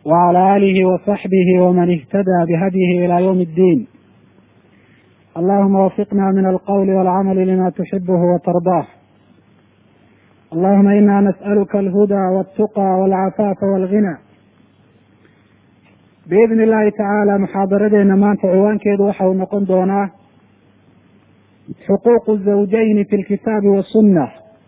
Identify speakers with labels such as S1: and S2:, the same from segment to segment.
S1: وعلى آله وصحبه ومن اهتدى بهديه إلى يوم الدين اللهم وفقنا من القول والعمل لما تحبه وترضاه اللهم إنا نسألك الهدى والتقى والعفاف والغنى biidni illaahi tacaala muxaadaradeena maanta ciwaankeedu waxa uu noqon doonaa xuquuqu zawjayni fi lkitaabi wasunna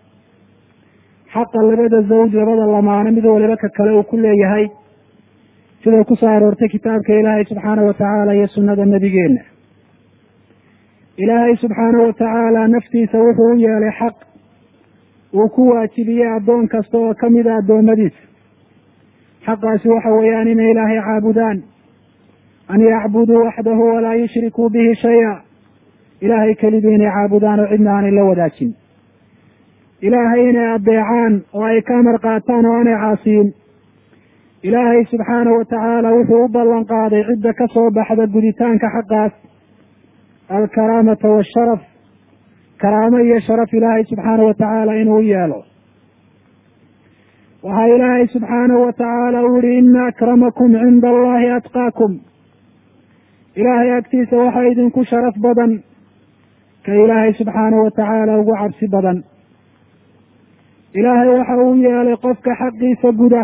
S1: xaqa labada zawj labada lamaano mid waliba ka kale uu ku leeyahay siday ku soo aroortay kitaabka ilaahay subxaana wa tacaala iyo sunnada nebigeenna ilaahay subxaana wa tacaala naftiisa wuxuu u yeelay xaq uu ku waajibiyey addoon kasta oo kamida addoommadiisa xaqaasi waxa weeyaan inay ilaahay caabudaan an yacbuduu waxdahu walaa yushrikuu bihi shaya ilaahay keligii inay caabudaan oo cidna aanay la wadaajin ilaahay inay adeecaan oo ay ka amar qaataan oo aanay caasiyin ilaahay subxaanahu wa tacaala wuxuu u ballan qaaday cidda ka soo baxda guditaanka xaqaas alkaraamata waasharaf karaamo iyo sharaf ilaahay subxaanahu wa tacaala inuu u yeelo waxaa ilaahay subxaanahu wa tacaala u yihi ina akramakum cinda allahi atqaakum ilaahay agtiisa waxaa idinku sharaf badan ka ilaahay subxaanahu wa tacaala ugu cabsi badan ilaahay waxa uu yeelay qofka xaqiisa guda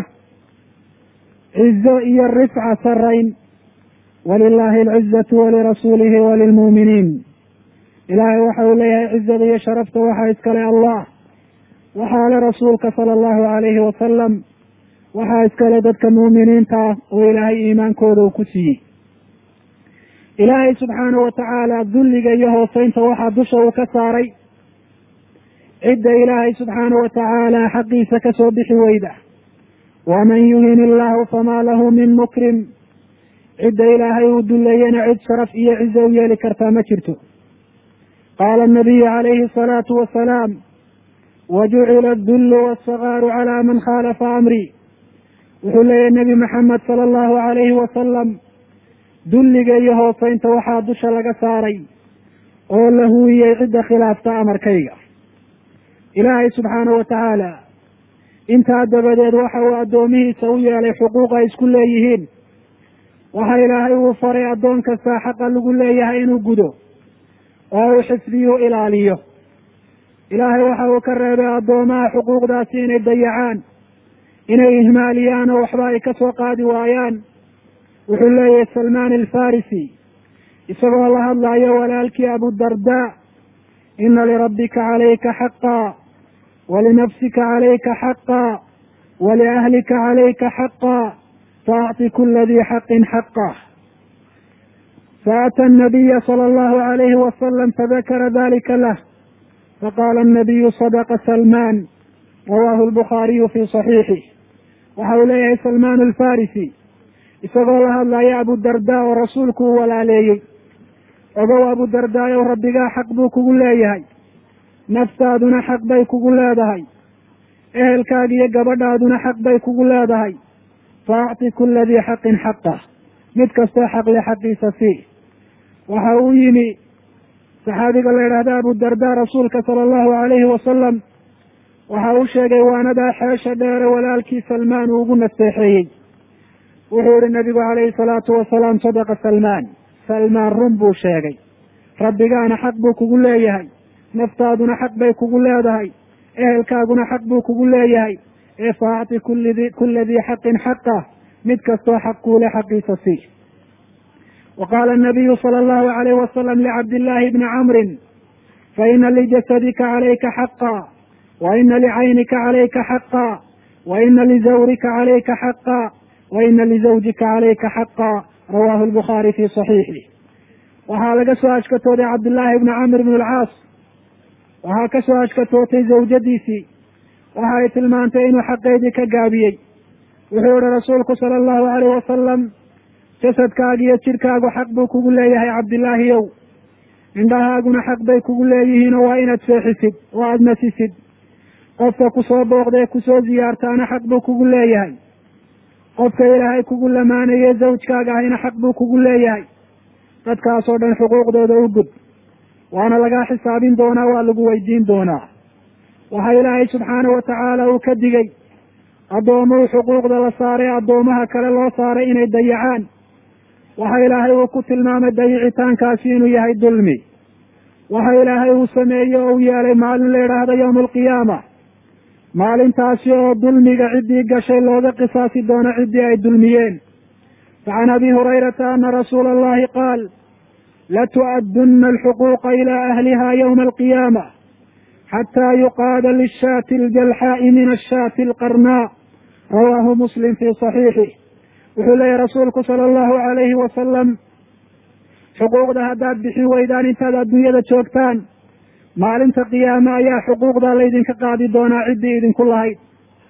S1: cizo iyo rifca sarayn walilahi alcizatu walirasuulihi walilmu'miniin ilaahay waxa uu leeyahay cizada iyo sharafta waxaa iskale allah waxaa le rasuulka sala allahu alayhi wasalam waxaa iskale dadka muuminiinta ah oo ilaahay iimaankooda uu ku siiyey ilaahay subxaanahu wa tacaala dulliga iyo hooseynta waxaa dusha uu ka saaray cidda ilaahay subxaanahu wa tacaala xaqiisa kasoo bixi weyda waman yuhin illahu famaa lahu min mukrim cidda ilaahay uu duleeyena cid sharaf iyo cizo u yeeli kartaa ma jirto qaala anabiyu calayhi asalaatu wasalaam wajucila adullu waasagaaru calaa man khaalafa amrii wuxuu leeyahy nebi maxamed sala allahu calayhi wasalam dulliga iyo hooseynta waxaa dusha laga saaray oo la huwiyey cidda khilaafta amarkayga ilaahay subxaanahu wa tacaala intaa dabadeed waxa uu addoomihiisa u yeelay xuquuq ay isku leeyihiin waxa ilaahay uu faray addoon kastaa xaqa lagu leeyahay inuu gudo oo uu xifdiyu ilaaliyo ilaahay waxa uu ka reebay addoomaha xuquuqdaasi inay dayacaan inay ihmaaliyaan oo waxba ay ka soo qaadi waayaan wuxuu leeyahay salmaan alfarisi isagoo la hadlayo walaalkii abudarda ina lirabbika calayka xaqaa walinafsika calayka xaqaa waliahlika calayka xaqaa faacti kula dii xaqin xaqah faata anabiya sala allahu alayhi wasalam fadakara dalika lah faqaala anabiyu sadaqa salmaan rawaahu lbukhaariyu fii saxiixih waxa uu leeyahay salmaan alfarisi isagoo la hadlaya abudarda oo rasuulku uu walaaleeyey ogow abudardaayow rabbigaa xaq buu kugu leeyahay naftaaduna xaq bay kugu leedahay ehelkaaga iyo gabadhaaduna xaq bay kugu leedahay faacti kula dii xaqin xaqah mid kastoo xaqle xaqiisa sii waxa uu yimi saxaabiga la yidhaahda abudarda rasuulka sala allahu alayhi wasalam waxa uu sheegay waanadaa xeesha dheere walaalkii salmaan uu ugu naseexeeyey wuxuu yihi nabigu calayhi salaatu wasalaam sadaqa salmaan salmaan run buu sheegay rabbigaana xaq buu kugu leeyahay naftaaduna xaq bay kugu leedahay ehelkaaguna xaq buu kugu leeyahay ee faacti kulidi kula dii xaqin xaqah mid kastoo xaq kuule xaqiisa sii wa qaala anabiyu sala allahu alayhi wasalam licabdillaahi bni camrin faina lijasadika calayka xaqa wa ina licaynika calayka xaqa wa ina lizawrika calayka xaqa wa ina lizawjika calayka xaqa rawaahu lbukhaari fii saxiixih waxaa laga soo ashkatooday cabdillaahi bni camr bn alcaas waxaa ka soo ashkatootay zawjadiisii waxa ay tilmaantay inuu xaqeydii ka gaabiyey wuxuu yihi rasuulku sala allahu alayh wasalam jasadkaaga iyo jidhkaagu xaq buu kugu leeyahay cabdillaahiyow indhahaaguna xaq bay kugu leeyihiinoo waa inaad seexisid oo aada nasisid qofka kusoo booqda ee kusoo ziyaartaana xaq buu kugu leeyahay qofka ilaahay kugu lamaanaye zawjkaaga ahayna xaq buu kugu leeyahay dadkaasoo dhan xuquuqdooda u gud waana lagaa xisaabin doonaa waa lagu weydiin doonaa waxaa ilaahay subxaana wa tacaala uu ka digay addoomuhu xuquuqda la saaray addoomaha kale loo saaray inay dayacaan waxa ilaahay uu ku tilmaamay dayicitaankaasi inuu yahay dulmi waxa ilaahay uu sameeyey oo u yeelay maalin la idhaahdo yowma alqiyaama maalintaasi oo dulmiga ciddii gashay looga qisaasi doono ciddii ay dulmiyeen facan abi hurayrata ana rasuula allahi qaal latu'addunna alxuquuqa ilaa ahliha yowma alqiyaama xataa yuqaada lishaati aljalxaa'i min ashaati alqarnaa rawaahu muslim fii saxiixih wuxuu leeyahy rasuulku sala allahu alayhi wasalam xuquuqda haddaad bixin weydaan intaad adduunyada joogtaan maalinta qiyaame ayaa xuquuqdaa laydinka qaadi doonaa ciddii idinku lahayd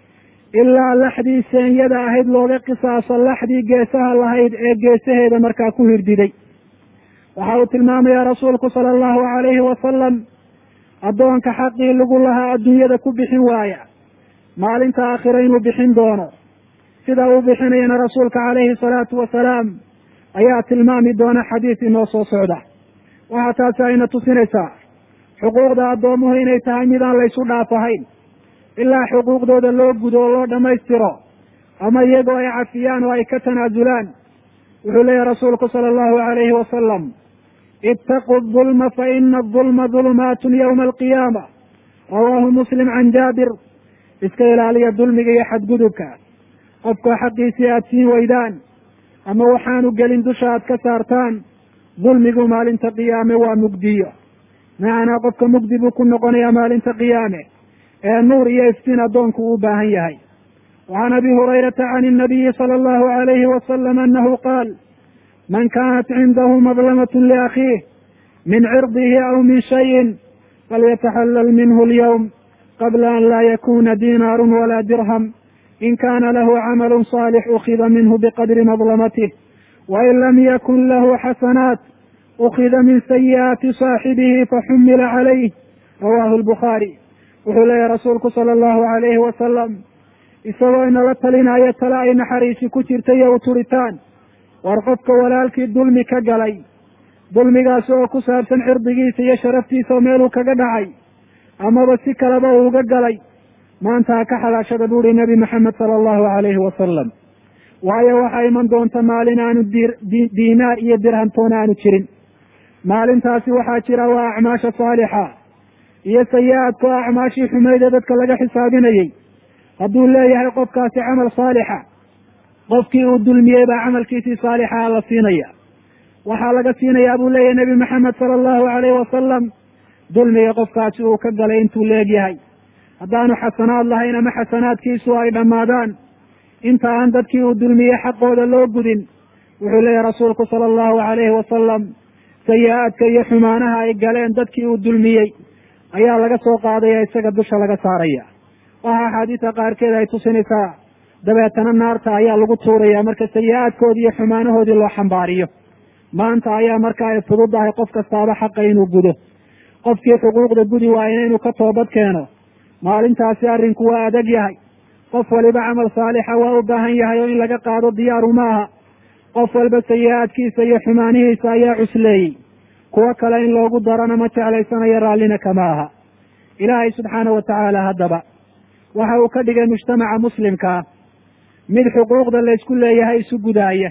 S1: ilaa laxdii seenyada ahayd looga qisaaso laxdii geesaha lahayd ee geesaheeda markaa ku hirdiday waxa uu tilmaamayaa rasuulku sala allahu alayhi wasalam addoonka xaqii lagu lahaa adduunyada ku bixin waaya maalinta aakhira inuu bixin doono sida uu bixinayana rasuulka calayhi salaatu wasalaam ayaa tilmaami doona xadiis inoo soo socda waxaa taasi ayna tusinaysaa xuquuqda addoomuhu inay tahay midaan laysu dhaaf ahayn ilaa xuquuqdooda loo gudo oo loo dhammaystiro ama iyagoo ay cafiyaan oo ay ka tanaasulaan wuxuu leeyahy rasuulku sala allahu alayhi wasalam ittaquu dulma fa ina adulma dulumaatun yowma alqiyaama rawaahu muslim can jaabir iska ilaaliya dulmiga iyo xadgudubka qofka xaqiisii aada siin weydaan ama waxaanu gelin dusha aad ka saartaan dulmigu maalinta qiyaame waa mugdiyo macanaa qofka mugdi buu ku noqonayaa maalinta qiyaame ee nuur iyo iftiin addoonku uu baahan yahay wacan abi hurayrata can inabiyi sala allahu alayhi wasalam annahu qaal man kaanat cindahu madlamatun liakhiih min cirdihi aw min shayin falyataxallal minhu alyawm qabla an laa yakuna diinaarun walaa dirham in kana lahu camalu صaalix ukida minhu biqadri madlamatih wain lam yakun lahu xasanaat ukida min sayi'aati saaxibihi faxumila calayh rawahu lbukhaari wuxuu leeyahy rasuulku sala allahu alayhi wasalam isagoo inala talinaayo tale ay naxariisi ku jirta iyo u turitaan war qofka walaalkii dulmi ka galay dulmigaasi oo ku saabsan cirdigiisa iyo sharaftiisa oo meeluu kaga dhacay amaba si kaleba uu uga galay maanta ha ka xalaashada buuhi nebi maxamed sala allahu alayhi wasalam waayo waxaa iman doonta maalin aanu di diinaar iyo dirhamtoona aanu jirin maalintaasi waxaa jira waa acmaasha saalixa iyo sayi-aadka oo acmaashii xumayde dadka laga xisaabinayey hadduu leeyahay qofkaasi camal saalixa qofkii uu dulmiyey baa camalkiisii saalixaa la siinaya waxaa laga siinayaa buu leeyahay nebi maxamed sala allahu alayhi wasalam dulmiga qofkaasi uu ka galay intuu leegyahay haddaanu xasanaad lahayn ama xasanaadkiisu ay dhammaadaan inta aan dadkii uu dulmiyey xaqooda loo gudin wuxuu leeyahy rasuulku sala allahu alayhi wasalam sayi-aadka iyo xumaanaha ay galeen dadkii uu dulmiyey ayaa laga soo qaadaya isaga dusha laga saaraya waxa axaadiista qaarkeed ay tusinaysaa dabeetana naarta ayaa lagu tuuraya marka sayi-aadkoodii iyo xumaanahoodii loo xambaariyo maanta ayaa marka ay fududahay qof kastaaba xaqa inuu gudo qofkii xuquuqda gudi waayena inuu ka toobad keeno maalintaasi arrinku waa adag yahay qof waliba camal saalixa waa u baahan yahay oo in laga qaado diyaaru maaha qof walba sayi-aadkiisa iyo xumaanihiisa ayaa cusleeyey kuwo kale in loogu darana ma jeclaysanayo raallina kama aha ilaahay subxaana wa tacaala haddaba waxa uu ka dhigay mujtamaca muslimkaa mid xuquuqda laysku leeyahay isu gudaaya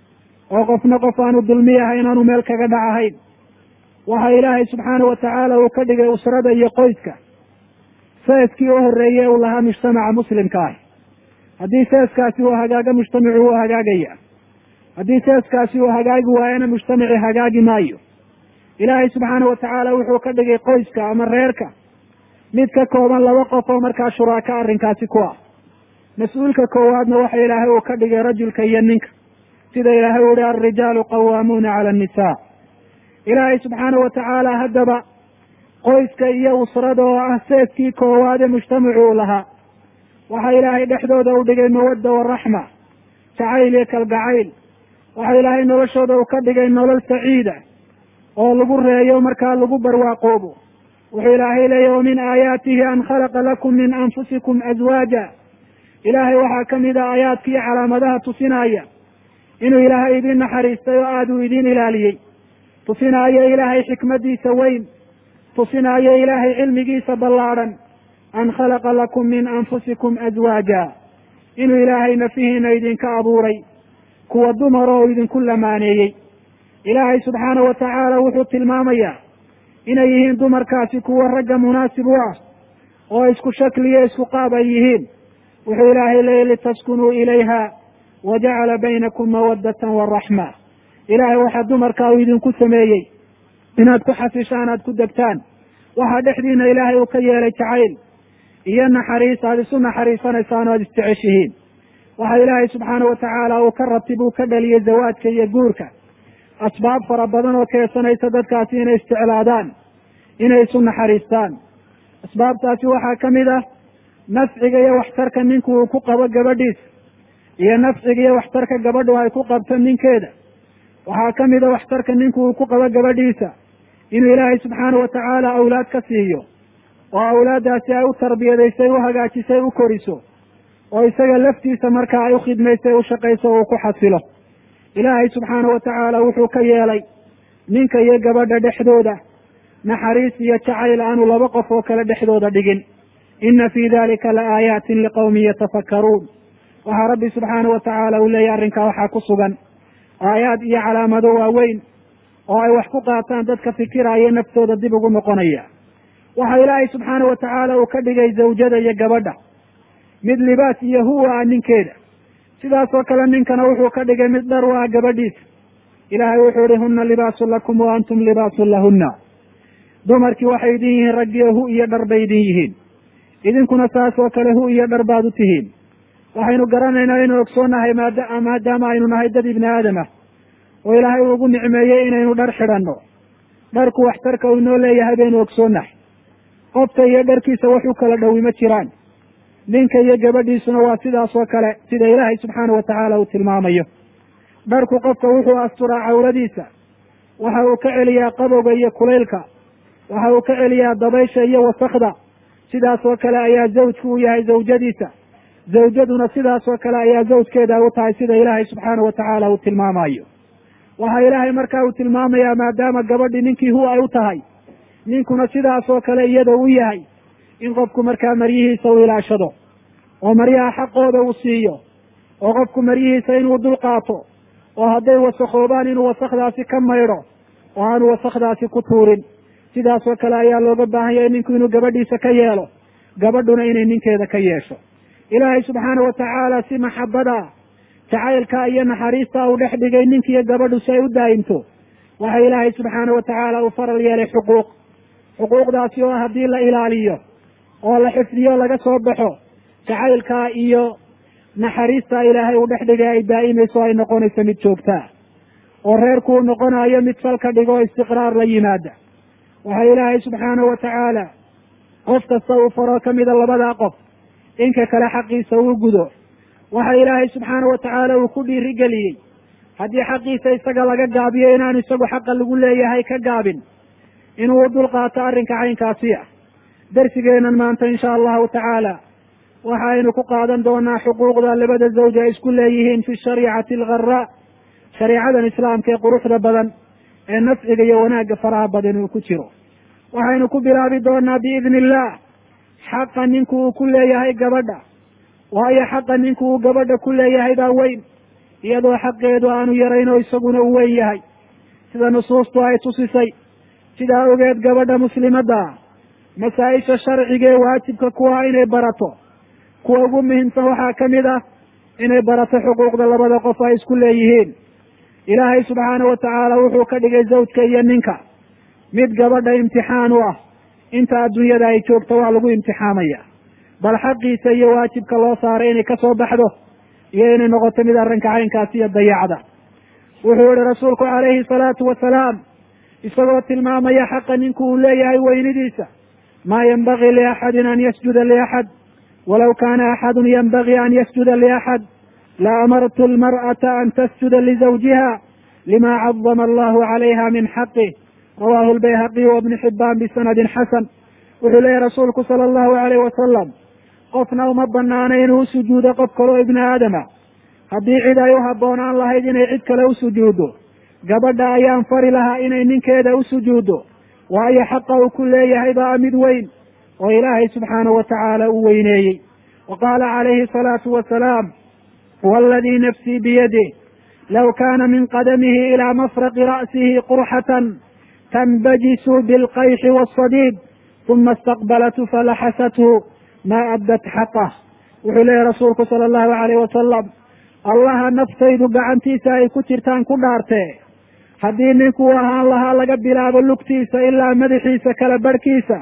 S1: oo qofna qof aanu dulmi ahayn aanu meel kaga dhacahayn waxa ilaahay subxaana wa tacaala uu ka dhigay usrada iyo qoyska seeskii u horreeyey uu lahaa mujtamaca muslimka ah haddii seeskaasi uu hagaago mujtamacu wuu hagaagaya haddii seeskaasi uu hagaagi waayana mujtamaci hagaagi maayo ilaahay subxaana wa tacaala wuxuu ka dhigay qoyska ama reerka mid ka kooban laba qof oo markaa shuraaka arrinkaasi ku ah mas-uulka koowaadna waxa ilaahay uu ka dhigay rajulka iyo ninka sida ilaahay u yihi alrijaalu qawaamuuna cala annisaa ilaahay subxaana wa tacaala haddaba qoyska iyo usrada oo ah seeskii koowaade mujtamacu uu lahaa waxaa ilaahay dhexdooda u dhigay mawadda waraxma jacayl iyo kalgacayl waxa ilaahay noloshooda uu ka dhigay nolol saciida oo lagu reeyo markaa lagu barwaaqoobo wuxuu ilaahay leeyahy wamin aayaatihi an khalaqa lakum min anfusikum aswaaja ilaahay waxaa ka mid a aayaadka iyo calaamadaha tusinaya inuu ilaahay idin naxariistay oo aada uu idin ilaaliyey tusinaayo ilaahay xikmadiisa weyn tusinaayo ilaahay cilmigiisa ballaadhan an khalaqa lakum min anfusikum aswaaja inuu ilaahay nafihiina idinka abuuray kuwa dumar oo idinku lamaaneeyey ilaahay subxaana wa tacaala wuxuu tilmaamayaa inay yihiin dumarkaasi kuwa ragga munaasib u ah oo isku shakliyo isku qaab ay yihiin wuxuu ilaahay leeyay litaskunuu ilayha wa jacala baynakum mawaddatan waraxma ilaahay waxaa dumarkaa uu idinku sameeyey inaad ku xasishaan aad ku degtaan waxaa dhexdiina ilaahay uu ka yeelay jacayl iyo naxariis aada isu naxariisanaysaan o aada isjeceshihiin waxa ilaahay subxaana wa tacaala uu ka ratib uu ka dhaliyey zawaadka iyo guurka asbaab fara badan oo keensanaysa dadkaasi inay isjeclaadaan inay isu naxariistaan asbaabtaasi waxaa ka mid ah nafciga iyo waxtarka ninku uu ku qabo gabadhiisa iyo nafciga iyo waxtarka gabadhu ay ku qabto ninkeeda waxaa ka mid a waxtarka ninku uu ku qabo gabadhiisa inuu ilaahay subxaana wa tacaala awlaad ka siiyo oo awlaaddaasi ay u tarbiyadaysay u hagaajisay u koriso oo isaga laftiisa markaa ay u khidmaysay u shaqayso oo uu ku xasilo ilaahay subxaana wa tacaala wuxuu ka yeelay ninka iyo gabadha dhexdooda naxariis iyo jacayl aanu laba qof oo kale dhexdooda dhigin ina fii dalika la aayaatin liqawmin yatafakkaruun waxaa rabbi subxaana wa tacaala uu leeyahy arrinkaa waxaa ku sugan aayaad iyo calaamado waaweyn oo ay wax ku qaataan dadka fikiraya naftooda dib ugu noqonaya waxa ilaahay subxaana wa tacaala uu ka dhigay zawjada iyo gabadha mid libaas iyo huwa ah ninkeeda sidaasoo kale ninkana wuxuu ka dhigay mid dhar u ah gabadhiisa ilaahay wuxuu ihi huna libaasun lakum wa antum libaasun lahunna dumarkii waxay idin yihiin raggiyo hu iyo dhar bay idin yihiin idinkuna saas oo kale hu iyo dhar baad u tihiin waxaynu garanaynaa inuu ogsoonahay maada maadaama aynu nahay dad ibni aadam ah oo ilaahay uu ugu nicmeeyey inaynu dhar xidhanno dharku waxtarka uu inoo leeyahay baynu ogsoonnahay qofka iyo dharkiisa wax u kala dhowi ma jiraan ninka iyo gabadhiisuna waa sidaas oo kale sida ilaahay subxaana wa tacaala uu tilmaamayo dharku qofka wuxuu asturaa cawradiisa waxa uu ka celiyaa qabowga iyo kulaylka waxa uu ka celiyaa dabaysha iyo wasakda sidaas oo kale ayaa zawjku u yahay zawjadiisa zawjaduna sidaas oo kale ayaa zawjkeeda u tahay sida ilaahay subxaana wa tacaala uu tilmaamayo waxaa ilaahay markaa uu tilmaamayaa maadaama gabadhii ninkii hu ay u tahay ninkuna sidaas oo kale iyada u yahay in qofku markaa maryihiisa u ilaashado oo maryaha xaqooda uu siiyo oo qofku maryihiisa inuu dul qaato oo hadday wasakhoobaan inuu wasakdaasi ka maydho oo aanu wasakdaasi ku tuurin sidaas oo kale ayaa looga baahan yahay ninku inuu gabadhiisa ka yeelo gabadhuna inay ninkeeda ka yeesho ilaahay subxaana wa tacaala si maxabada jacaylka iyo naxariista uu dhex dhigay ninkiiyo gabadhu si ay u daa'imto waxa ilaahay subxaana wa tacaala uu faral yeelay xuquuq xuquuqdaasi oo haddii la ilaaliyo oo la xifdiyo laga soo baxo jacaylka iyo naxariista ilaahay uu dhex dhigay ay daa'imayso ay noqonayso mid joogtaa oo reerku uu noqonayo mid salka dhigo o istiqraar la yimaada waxa ilaahay subxaana wa tacaala qof kasta uu faro ka mida labadaa qof inka kale xaqiisa uu gudo waxa ilaahay subxaana wa tacaala uu ku dhiirigeliyey haddii xaqiisa isaga laga gaabiyo inaanu isagu xaqa lagu leeyahay ka gaabin inuu dulqaato arrinka caynkaasi ah darsigeenan maanta insha allahu tacaala waxaynu ku qaadan doonaa xuquuqda labada zawj ay isku leeyihiin fi shariicati algharaa shariicadan islaamka ee quruxda badan ee nafciga iyo wanaagga faraha badan uu ku jiro waxaynu ku bilaabi doonaa biidni illah xaqa ninku uu ku leeyahay gabadha waayo xaqa ninku uu gabadha ku leeyahay baa weyn iyadoo xaqeedu aanu yarayn oo isaguna uu weyn yahay sida nusuustu ay tusisay sidaa ogeed gabadha muslimadda ah masaa-isha sharciga ee waajibka kuwa inay barato kuwa ugu muhiimsan waxaa ka mid ah inay barato xuquuqda labada qof ay isku leeyihiin ilaahay subxaana wa tacaala wuxuu ka dhigay zawjka iyo ninka mid gabadha imtixaan u ah inta adduunyada ay joogto waa lagu imtixaamaya bal xaqiisa iyo waajibka loo saaray inay ka soo baxdo iyo inay noqoto mid arrinka caynkaasi iyo dayacda wuxuu yihi rasuulku calayhi salaatu wasalaam isagoo tilmaamaya xaqa ninku uu leeyahay weynidiisa maa yenbagii liaxadin an yasjuda liaxad walaw kaana axadun yenbagii an yasjuda liaxad la amartu almar'ata an tasjuda lizawjiha lima cadama allahu calayha min xaqih rawahu lbayhaqiy wabni xibaan bisanadin xasan wuxuu leeyahy rasuulku sala allahu alayh wasalam qofna uma banaana inuu u sujuudo qof kaloo ibni aadama haddii cid ay u habboonaan lahayd inay cid kale u sujuuddo gabadha ayaan fari lahaa inay ninkeeda u sujuuddo waayo xaqa uu ku leeyahay baa mid weyn oo ilaahay subxaana wa tacaala u weyneeyey wa qaala calayhi asalaatu wasalaam waaladii nafsii biyadih low kaana min qadamihi ilaa mafraqi ra'sihi qurxatan tanbajisu bilqayxi waasadiid uma istaqbalatu falaxasathu maa abdat xaqah wuxuu leeyahy rasuulku sala allahu alayh wasalam allaha naftaydu gacantiisa ay ku jirtaan ku dhaartee haddii ninkuu ahaan lahaa laga bilaabo lugtiisa ilaa madaxiisa kala barhkiisa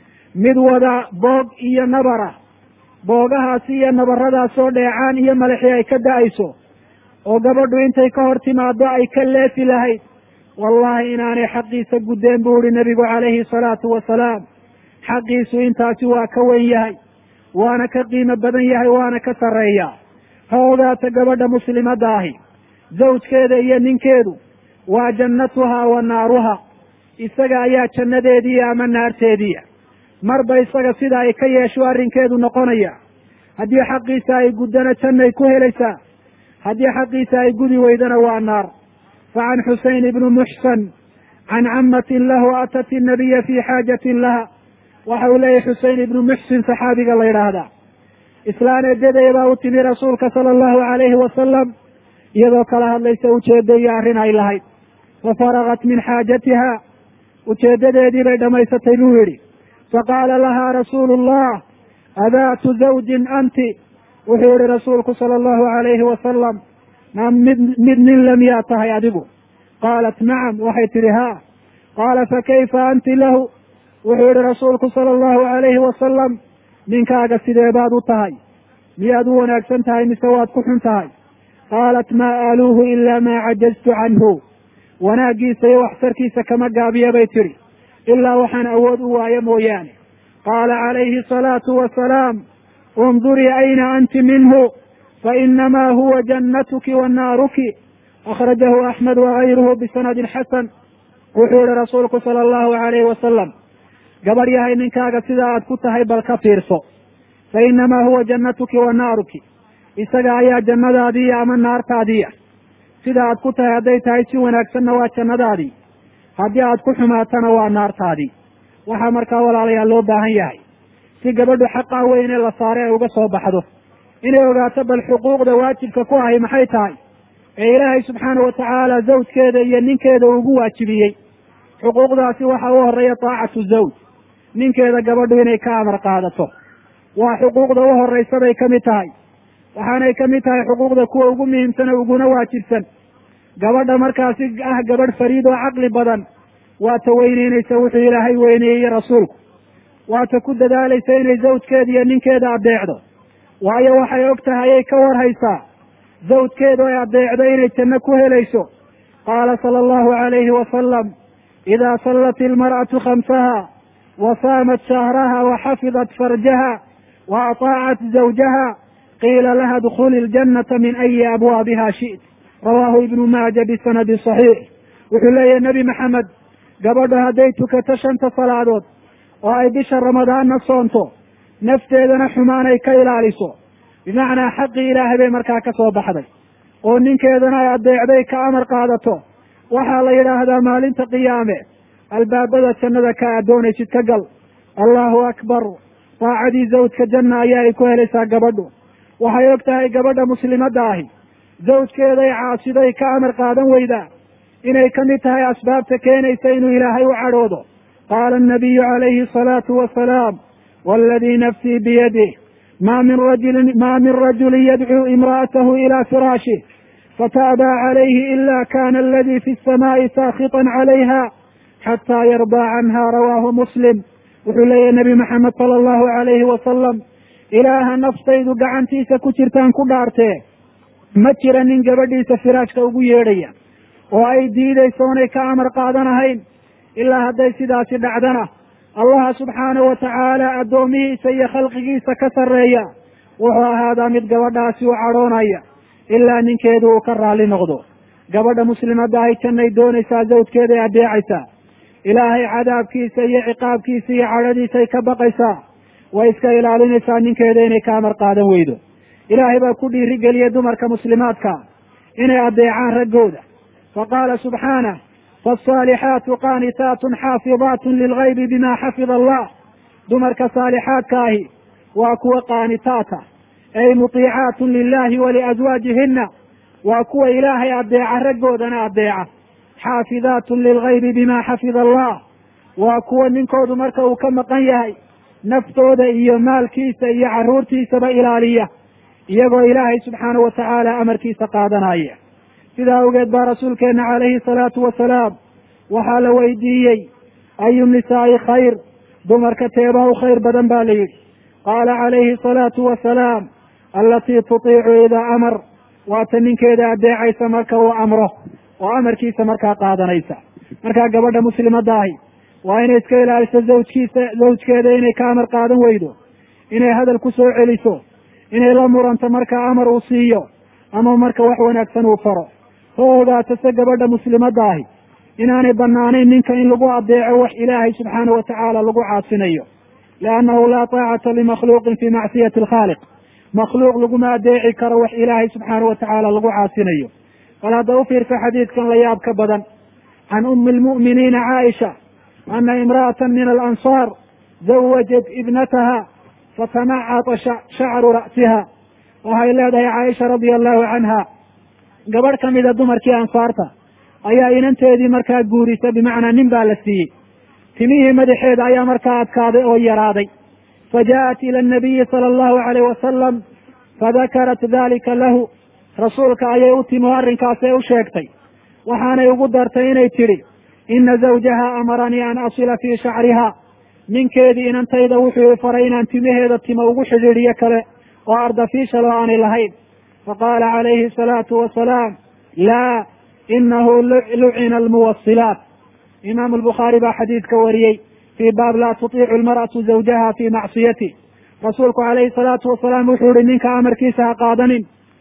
S1: mid wada boog iyo nabara boogahaasi iyo nabaradaasoo dheecaan iyo madaxii ay ka da-ayso oo gabadhu intay ka hor timaado ay ka leefi lahayd wallahi inaanay xaqiisa guddeen buu ihi nebigu calayhi salaatu wasalaam xaqiisu intaasi waa ka wen yahay waana ka qiimo badan yahay waana ka sarreeyaa ha ogaata gabadha muslimadda ahi zawjkeeda iyo ninkeedu waa jannatuhaa wa naaruha isaga ayaa jannadeediiya ama naarteediia marba isaga sida ay ka yeesho arrinkeedu noqonaya haddii xaqiisa ay guddana jannay ku helaysaa haddii xaqiisa ay gudi weydana waa naar fa can xuseyn ibni muxsan can cammatin lahu atat innabiya fii xaajatin laha waxa uu leeyahy xusein ibnu muxsin saxaabiga la yidhaahdaa islaan eedaday baa u timi rasuulka sala allahu calayhi wasalam iyadoo kala hadlaysa ujeeddaiyo arrin ay lahayd fa faragat min xaajatiha ujeeddadeedii bay dhammaysatay buu yidhi faqaala lahaa rasuulu llah adaatu zawjin anti wuxuu yihi rasuulku sala allahu alayhi wasalam ma mid mid nin lamiyaa tahay adigu qaalat nacam waxay tidhi haa qaala fakayfa anti lahu wuxuu yihi rasuulku sala allahu alayhi wasalam ninkaaga sidee baad u tahay miyaad u wanaagsan tahay mise waad ku xun tahay qaalat maa aaluuhu ilaa maa cajaztu canhu wanaaggiisa iyo waxtarkiisa kama gaabiya bay tidhi ilaa waxaan awood u waayo mooyaane qaala calayhi asalaatu wasalaam undurii ayna anti minhu fainamaa huwa jannatuki wa naaruki akhrajahu axmed wagayruhu bisanadin xasan wuxuu yihi rasuulku sala allahu alayhi wasalam gabadh yahay ninkaaga sidaa aad ku tahay bal ka fiirso fa inamaa huwa jannatuki wa naaruki isaga ayaa jannadaadiiya ama naartaadiiya sida aad ku tahay hadday tahay si wanaagsanna waa jannadaadii haddii aad ku xumaatana waa naartaadii waxaa markaa walaalayaal loo baahan yahay si gabadhu xaqaa weyne la saare ay uga soo baxdo inay ogaato bal xuquuqda waajibka ku ahay maxay tahay ee ilaahay subxaana watacaala zawjkeeda iyo ninkeeda ugu waajibiyey xuquuqdaasi waxa u horeeya taacatu zawj ninkeeda gabadhu inay ka amar qaadato waa xuquuqda u horeysa bay kamid tahay waxaanay kamid tahay xuquuqda kuwa ugu muhiimsan oo uguna waajibsan gabadha markaasi ah gabadh fariid oo caqli badan waa ta weyneynaysa wuxuu ilaahay weyneeyey rasuulku waa ta ku dadaalaysa inay zawjkeeda iyo ninkeeda adeecdo waayo waxay og tahay ay ka warhaysaa zawjkeedu ay adeecdo inay janno ku helayso qaala sala allahu alayhi wasalam idaa sallat ilmar'atu khamsaha wa saamat shahraha wa xafidat farjaha wa ataacat zawjaha qiila laha dkhuli ljannata min ayi abwaabiha shi't rawaahu ibnu maaja bisanadi saxiix wuxuu leeyahay nebi maxamed gabadhu hadday tukato shanta salaadood oo ay bisha ramadaanna soonto nafteedana xumaan ay ka ilaaliso bimacnaa xaqii ilaahay bay markaa ka soo baxday oo ninkeedana ay adeecday ka amar qaadato waxaa la yidhaahdaa maalinta qiyaame albaabada jannada ka addoonaysid ka gal allahu akbar daacadii zawjka janna ayaa ay ku helaysaa gabadhu waxay og tahay gabadha muslimadda ahi zawjkeeday caasiday ka amar qaadan weydaa inay ka mid tahay asbaabta keenaysa inuu ilaahay u cadhoodo qaala annabiyu calayhi asalaatu wasalaam waaladii nafsii biyadih ma min rajulin ma min rajulin yadcuu imra'atahu ilaa firaashih fataabaa calayhi ila kana aladii fi الsamaa'i saakhiطan calayha xataa yardaa canha rawaahu muslim wuxuu leeyahy nebi maxamed sala allahu alayhi wasalam ilaaha naftaydu gacantiisa ku jirtaan ku dhaartee ma jira nin gabadhiisa firaashka ugu yeedhaya oo ay diidayso onay ka amar qaadanahayn ilaa hadday sidaasi dhacdana allaha subxaanahu watacaala addoomihiisa iyo khalqigiisa ka sarreeya wuxuu ahaadaa mid gabadhaasi u cadhoonaya ilaa ninkeedu uu ka raalli noqdo gabadha muslimadda ahy jannay doonaysaa zawjkeeday adeecaysaa ilaahay cadaabkiisa iyo ciqaabkiisa iyo cadhadiisay ka baqaysaa way iska ilaalinaysaa ninkeeda inay ka amar qaadan weydo ilaahay baa ku dhiirigeliyey dumarka muslimaadka inay adeecaan raggooda faqaala subxaanah faasaalixaatu qaanitaatun xaafidaatun lilgaybi bima xafida allah dumarka saalixaadka ahi waa kuwa qaanitaata ay mutiicaatun lilahi waliazwaajihina waa kuwa ilaahay adeeca raggoodana adeeca xaafidaatun lilgaybi bima xafida allah waa kuwa ninkoodu marka uu ka maqan yahay naftooda iyo maalkiisa iyo carruurtiisaba ilaaliya iyagoo ilaahay subxaanahu wa tacaala amarkiisa qaadanaya sidaa awgeed baa rasuulkeenna calayhi salaatu wasalaam waxaa la weydiiyey ayu nisaa'i khayr dumarka teebaa u khayr badan baa la yidhi qaala calayhi asalaatu wasalaam allatii tutiicu idaa amar waata ninkeeda adeecaysa marka uu amro oo amarkiisa markaa qaadanaysa markaa gabadha muslimadda ahi waa inay iska ilaaliso zawjkiisa zawjkeeda inay ka amar qaadan weydo inay hadal ku soo celiso inay la muranto marka amar uu siiyo ama marka wax wanaagsan uu faro ha ogaato se gabadha muslimadda ahi inaanay banaanayn ninka in lagu adeeco wax ilaahay subxaana wa tacaala lagu caasinayo liannahu laa taacata limakhluuqin fii macsiyati alkhaaliq makhluuq laguma adeeci karo wax ilaahay subxaana wa tacaala lagu caasinayo bal hadda u fiirsa xadiidkan la yaab ka badan can ummi lmu'miniina caaisha ana imra'atan min alansaar zawajat ibnataha fatamacata shacru ra'siha waxay leedahay caaisha radia allahu canha gabadh ka mida dumarkii ansaarta ayaa inanteedii markaa guurisa bimacnaa nin baa la siiyey timihii madaxeeda ayaa markaa adkaaday oo yaraaday fajaءat ila anabiyi sala allahu alayh wasalam fadakarat dalika lahu rasuulka ayay u timi oo arrinkaasay u sheegtay waxaanay ugu dartay inay tidhi ina zawjaha amaranii an asila fii shacriha ninkeedii inantayda wuxuu i faray inaan timaheeda timo ugu xidhiidhiyo kale oo ardafiishal oo aanay lahayn faqaala calayhi asalaatu wasalaam laa inahu lucina almuwasilaat imaamu albukhaari baa xadiidka wariyey fii baab laa tutiicu almar'atu zawjaha fii macsiyati rasuulku calayhi salaatu wasalaam wuxuu ihi ninka amarkiisa ha qaadanin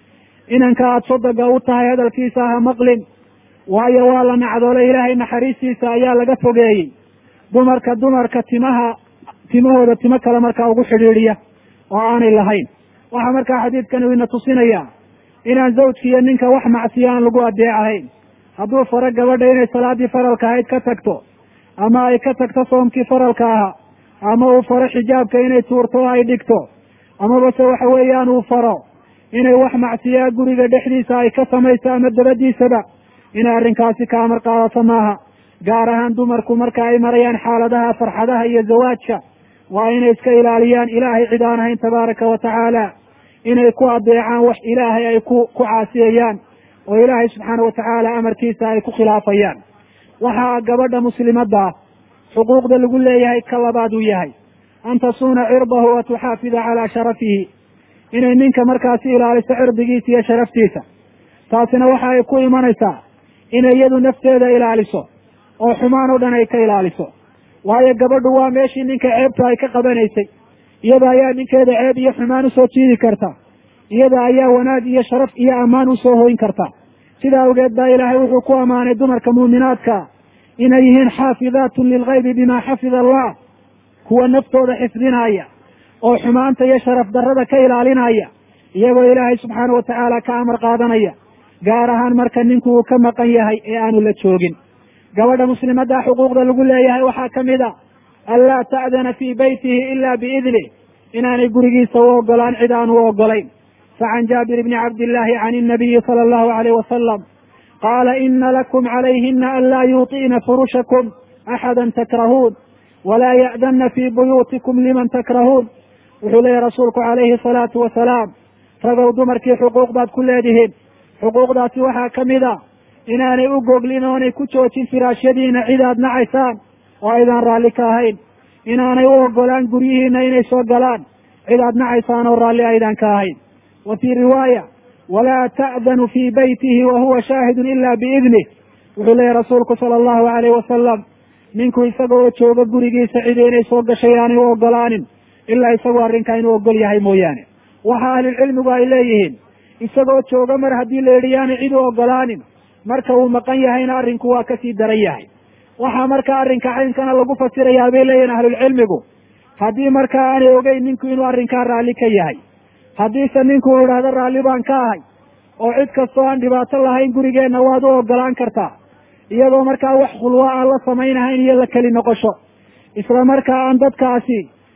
S1: inanka aada sodoga u tahay hadalkiisa ha maqlin waayo waa la nacdoolay ilaahay naxariistiisa ayaa laga fogeeyey dumarka dumarka timaha timahooda timo kale markaa ugu xidhiidhiya oo aanay lahayn waxaa markaa xadiidkani ina tusinayaa inaan zawjki iyo ninka wax macsiya aan lagu adeecahayn hadduu faro gabadha inay salaadii faralka ahayd ka tagto ama ay ka tagto soomkii faralka ahaa ama uu faro xijaabka inay tuurto oo ay dhigto amaba se waxa weeyaan uu faro inay wax macsiyaa guriga dhexdiisa ay ka samayso ama dabadiisaba inay arrinkaasi ka amar qaadato maaha gaar ahaan dumarku marka ay marayaan xaaladaha farxadaha iyo zawaajka waa inay iska ilaaliyaan ilaahay cid aan ahayn tabaaraka wa tacaala inay ku adeecaan wax ilaahay ay ku ku caasiyayaan oo ilaahay subxaana wa tacaala amarkiisa ay ku khilaafayaan waxaa gabadha muslimadda ah xuquuqda lagu leeyahay ka labaad uu yahay an tasuuna cirdahu wa tuxaafida calaa sharafihi inay ninka markaasi ilaaliso cirdigiisa iyo sharaftiisa taasina waxa ay ku imanaysaa inay iyadu nafteeda ilaaliso oo xumaan oo dhan ay ka ilaaliso waayo gabadhu waa meeshii ninka ceebta ay ka qabanaysay iyada ayaa ninkeeda ceeb iyo xumaan usoo jiidi karta iyada ayaa wanaag iyo sharaf iyo ammaan usoo hoyn karta sidaa awgeed baa ilaahay wuxuu ku ammaanay dumarka muuminaadka inay yihiin xaafidaatun lilgaybi bima xafida allah kuwa naftooda xifdinaya oo xumaanta iyo sharaf darrada ka ilaalinaya iyagoo ilaahay subxaana wa tacaala ka amar qaadanaya gaar ahaan marka ninku uu ka maqan yahay ee aanu la joogin gabadha muslimadda xuquuqda lagu leeyahay waxaa ka mid a an laa ta'dana fii beytihi ila biidnih inaanay gurigiisa u ogolaan cid aan u ogolayn facan jaabir bni cabdillaahi can innabiyi sala allahu alayh wasalam qaala ina lakum calayhina an laa yuuطi'na furushakum axada takrahuun walaa ya'danna fii buyuutikum liman takrahuun wuxuu leeyahy rasuulku calayhi salaatu wasalaam ragow dumarkii xuquuq baad ku leedihiin xuquuqdaasi waxaa ka mid a inaanay u goglin oonay ku joojin firaashyadiina cid aad nacaysaan oo aydaan raalli ka ahayn inaanay u ogolaan guryihiina inay soo galaan cid aad nacaysaan oo raalli aydaan ka ahayn wa fii riwaaya walaa ta'danu fii beytihi wa huwa shaahidun ila biidnih wuxuu leeyahy rasuulku sala allahu alayh wasalam ninku isaga oo jooga gurigiisa cidi inay soo gashay aanay u ogolaanin ilaa isagoo arrinkaa inuu ogol yahay mooyaane waxa ahlulcilmigu ay leeyihiin isagoo jooga mar haddii la yidhi yaanay cid u ogolaanin marka uu maqan yahayna arrinku waa kasii daran yahay waxaa marka arrinka caynkana lagu fasirayaa bay leeyihin ahlulcilmigu haddii markaa aanay ogeyn ninku inuu arrinkaa raalli ka yahay haddiise ninku uu idhaahdo raalli baan ka ahay oo cid kastoo aan dhibaato lahayn gurigeenna waad u ogolaan kartaa iyadoo markaa wax khulwa aan la samaynahayn iyo la keli noqosho isla markaa aan dadkaasi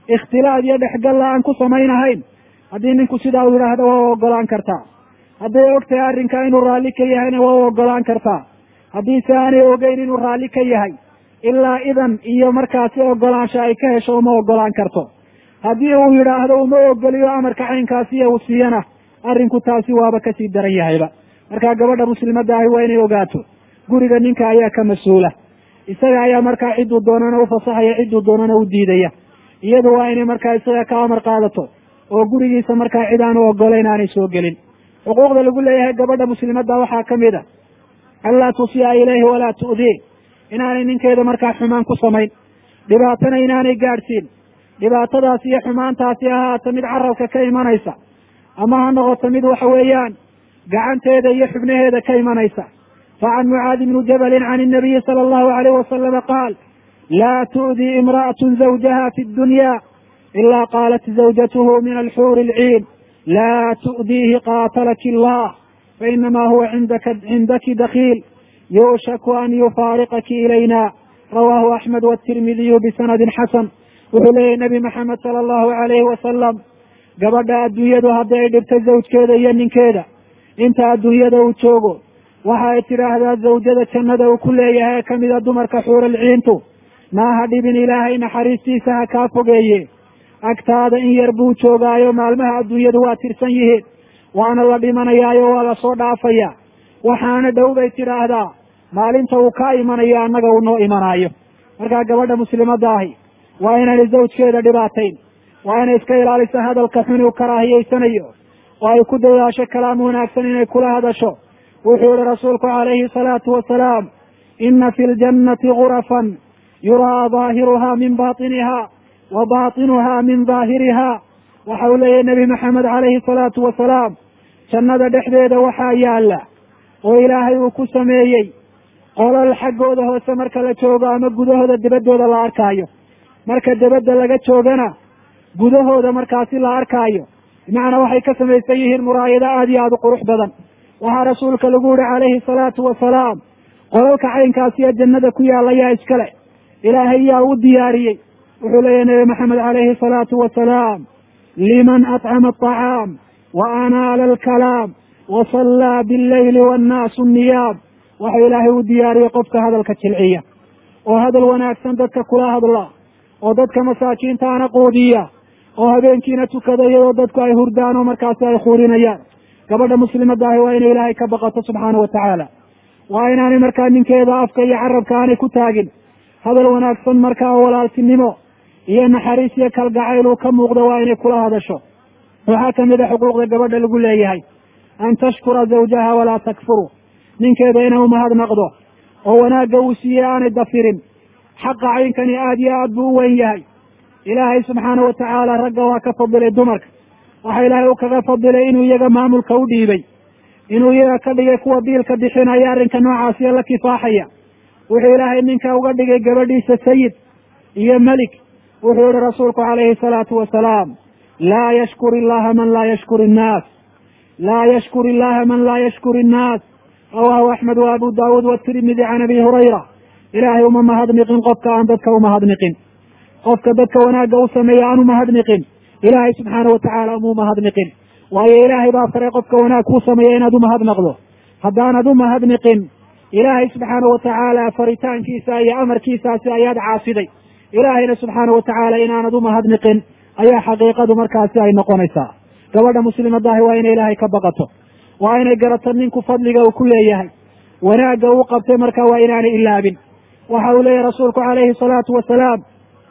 S1: ikhtilaad iyo dhexgalla aan ku samaynahayn haddii ninku sidaa uu yidhaahdo waa u ogolaan kartaa hadday og tahay arrinkaa inuu raalli ka yahayna waa u ogolaan kartaa haddiise aanay ogeyn inuu raalli ka yahay ilaa idan iyo markaasi ogolaansha ay ka hesho uma ogolaan karto haddii uu yidhaahdo uma ogoliyo amarka caynkaasiya uu siiyana arrinku taasi waaba kasii daran yahayba markaa gabadha muslimadda ahi waa inay ogaato guriga ninka ayaa ka mas-uula isaga ayaa markaa cidduu doonana u fasaxaya cidduu doonana u diidaya iyadu waa inay markaa isaga ka amar qaadato oo gurigiisa markaa cid aanu ogolayn aanay soo gelin xuquuqda lagu leeyahay gabadha muslimadda waxaa ka mid a anlaa tusiya ilayhi walaa tu'dii inaanay ninkeeda markaa xumaan ku samayn dhibaatana inaanay gaadhsiin dhibaatadaasi iyo xumaantaasi ahaata mid carabka ka imanaysa ama ha noqoto mid waxa weeyaan gacanteeda iyo xubnaheeda ka imanaysa facan mucaadi bni jabalin can inabiyi sala allahu alayh wasalama qaal laa tu'dii imra'atu zawjaha fi dunya ila qaalat zawjatuhu min alxuuri alciin laa tu'diihi qaatalaki allah fainama huwa indaka cindaki dakiil yuushaku an yufaariqaki ilayna rawaahu axmed watirmidiyu bisanadin xasan wuxuu leeyahy nebi maxamed sala allahu alayhi wasalam gabadha adduunyadu haddii ay dhibto zawjkeeda iyo ninkeeda inta adduunyada uu joogo waxa ay tidhaahdaa zawjada jannada uu ku leeyahay ee kamida dumarka xuuralciintu maaha dhibin ilaahay naxariistiisa ha kaa fogeeye agtaada in yar buu joogaayo maalmaha adduunyadu waa tirsan yihiin waana la dhimanayaayo waa lasoo dhaafaya waxaana dhow bay tidhaahdaa maalinta uu kaa imanayo annaga uu noo imanaayo markaa gabadha muslimadda ahi waa inaanay zawjkeeda dhibaatayn waa inay iska ilaaliso hadalka xun uu karaahiyeysanayo oo ay ku dadaasho kalaam wanaagsan inay kula hadasho wuxuu yihi rasuulku calayhi salaatu wasalaam ina fi ljannati gurafan yuraa daahiruha min baطiniha wa baطinuha min daahiriha waxa uu leeyahy nebi maxamed calayhi salaatu wasalaam jannada dhexdeeda waxaa yaala oo ilaahay uu ku sameeyey qolal xaggooda hoose marka la joogo ama gudahooda debaddooda la arkaayo marka debadda laga joogana gudahooda markaasi la arkaayo bimacnaa waxay ka samaysan yihiin muraayado aada iyo aada u qurux badan waxaa rasuulka lagu yihi calayhi salaatu wasalaam qolalka caynkaasiyo jannada ku yaalla yaa iskale ilaahay yaa u diyaariyey wuxuu leeyahy nebi maxamed calayhi salaatu wasalaam liman atcama aطacaam wa anaala alkalaam wa sallaa billayli wannaasu niyaam waxaa ilaahay u diyaariyey qofka hadalka jilciya oo hadal wanaagsan dadka kula hadla oo dadka masaakiintaana quudiya oo habeenkiina tukada iyadoo dadku ay hurdaan oo markaasi ay khuurinayaan gabadha muslimadda ahi waa inay ilaahay ka baqato subxaana wa tacaala waa inaanay markaa ninkeeda afka iyo carabka aanay ku taagin hadal wanaagsan markaa oo walaaltinimo iyo naxariis iyo kalgacayl uu ka muuqdo waa inay kula hadasho waxaa kamid a xuquuqda gabadha lagu leeyahay an tashkura zawjaha walaa takfuru ninkeeda inay umahadnaqdo oo wanaagga uu siiyey aanay dafirin xaqa caynkani aada iyo aad buu u weyn yahay ilaahay subxaana wa tacaala ragga waa ka fadilay dumarka waxa ilaahay u kaga fadilay inuu iyaga maamulka u dhiibay inuu iyaga ka dhigay kuwa biilka bixinaya arrinka noocaasiyo la kifaaxaya wuxuu ilaahay ninka uga dhigay gabadhiisa sayid iyo melik wuxuu yihi rasuulku calayhi salaatu wasalaam laa yashkur illaha man laa yashkur innaas laa yashkur illaha man laa yashkur innaas rawaahu axmed wa abu daawuud watirmidi can abi hurayra ilaahay uma mahadniqin qofka aan dadka umahadniqin qofka dadka wanaagga u sameeya aan umahadniqin ilaahay subxaana watacaala uma umahadniqin waayo ilaahay baa faray qofka wanaag kuu sameeya inaad umahadnaqdo haddaanad umahadniqin ilaahay subxaana watacaala faritaankiisa iyo amarkiisaasi ayaad caasiday ilaahayna subxaana watacaala inaanad umahadniqin ayaa xaqiiqadu markaasi ay noqonaysaa gabadha muslimadaahi waa inay ilaahay ka baqato waa inay garato ninku fadliga uu ku leeyahay wanaagga uu qabtay marka waa inaanay ilaabin waxa uu leeyahy rasuulku calayhi salaatu wasalaam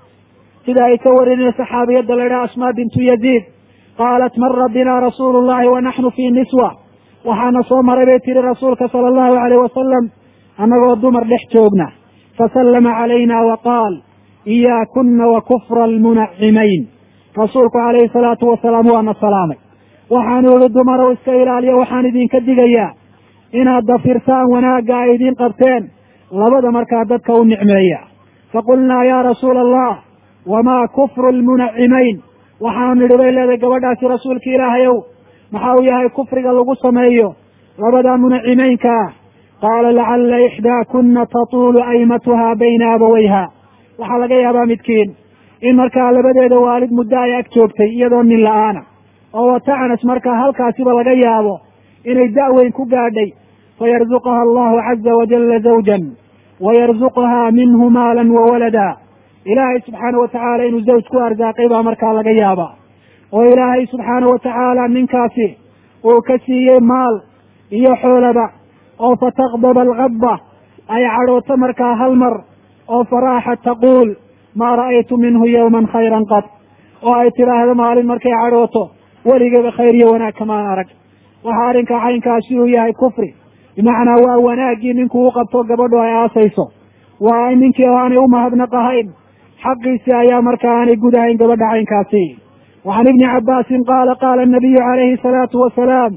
S1: sida ay ka warineen saxaabiyadda la idhaha asmaa bintu yaziid qaalat mara bina rasuulu llahi wa naxnu fii niswa waxaana soo maray bay tihi rasuulka sala allahu alayh wasalam annagoo dumar dhex joogna fasallama calayna wa qaal iyaakuna wa kufra almunacimayn rasuulku calayhi salaatu wasalaam waana salaamay waxaanu ihi dumarow iska ilaaliya waxaan idinka digayaa inaad dafirtaan wanaagga ay idiin qabteen labada markaa dadka u nicmeeya faqulnaa yaa rasuula allah wamaa kufru lmunacimayn waxaanu nidhi bay leedahay gabadhaasi rasuulka ilaahayow maxa uu yahay kufriga lagu sameeyo labada munacimeynka ah qaala lacalla ixdaakuna tatuulu aymatuha bayna abawayha waxaa laga yaabaa midkiin in markaa labadeeda waalid muddo ay ag joogtay iyadoo nin la-aana oo watacanas markaa halkaasiba laga yaabo inay da'weyn ku gaadhay fayarzuqaha allahu caza wajalla zawjan wayarzuqahaa minhu maalan wa walada ilaahay subxaana watacaala inuu zawj ku arsaaqay baa markaa laga yaabaa oo ilaahay subxaana watacaala ninkaasi uu ka siiyey maal iyo xoolaba oo fataqdaba alkadba ay cadhooto markaa hal mar oo faraaxat taquul maa ra'aytu minhu yowman khayran qad oo ay tidhaahdo maalin markay cadhooto weligaba khayr iyo wanaag kamaan arag waxa arrinkaa caynkaasi uu yahay kufri bimacnaa waa wanaaggii ninkuu u qabto gabadhu ay aasayso waa ninkii oo aanay umahadnaq ahayn xaqiisii ayaa markaa aanay gudahayn gabadha caynkaasi wacan ibni cabbaasin qaala qaala anabiyu calayhi salaatu wasalaam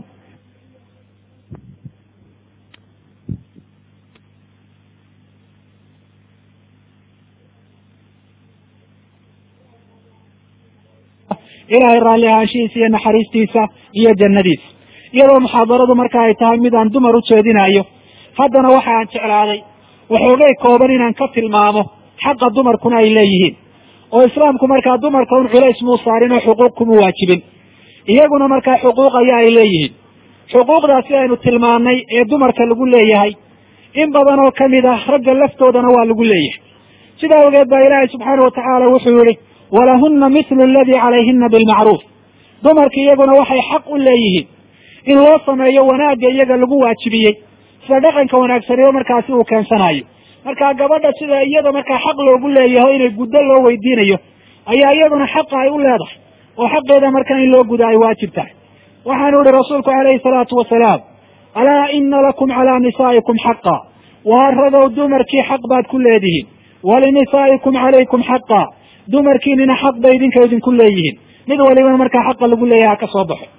S1: ilaahay raalli ahaanshihiisa iyo naxariistiisa iyo jannadiisa iyadoo muxaadaradu marka ay tahay mid aan dumar u jeedinayo haddana waxa aan jeclaaday waxoogay kooban inaan ka tilmaamo xaqa dumarkuna ay leeyihiin oo islaamku markaa dumarka un culays muu saarin oo xuquuq kuma waajibin iyaguna markaa xuquuq ayaa ay leeyihiin xuquuqdaasi aynu tilmaannay ee dumarka lagu leeyahay in badan oo kamid ah ragga laftoodana waa lagu leeyahay sidaa ogeed baa ilaahay subxaana watacaala wuxuu yihi walahuna mithlu aladii calayhina bilmacruuf dumarka iyaguna waxay xaq u leeyihiin in loo sameeyo wanaagga iyaga lagu waajibiyey sida dhaqanka wanaagsaniyo markaasi uu keensanayo markaa gabadha sida iyada markaa xaq loogu leeyaho inay guddo loo weydiinayo ayaa iyaduna xaqa ay u leedahay oo xaqeeda markaa in loo guda ay waajib tahay waxaanu ihi rasuulku calayhi salaatu wasalaam alaa ina lakum calaa nisaa'ikum xaqa waa ragow dumarkii xaq baad ku leedihiin walinisaa'ikum calaykum xaqa dumarkiinina xaq bay idinka idinku leeyihiin mid waliba markaa xaqa lagu leeyaha ka soo baxo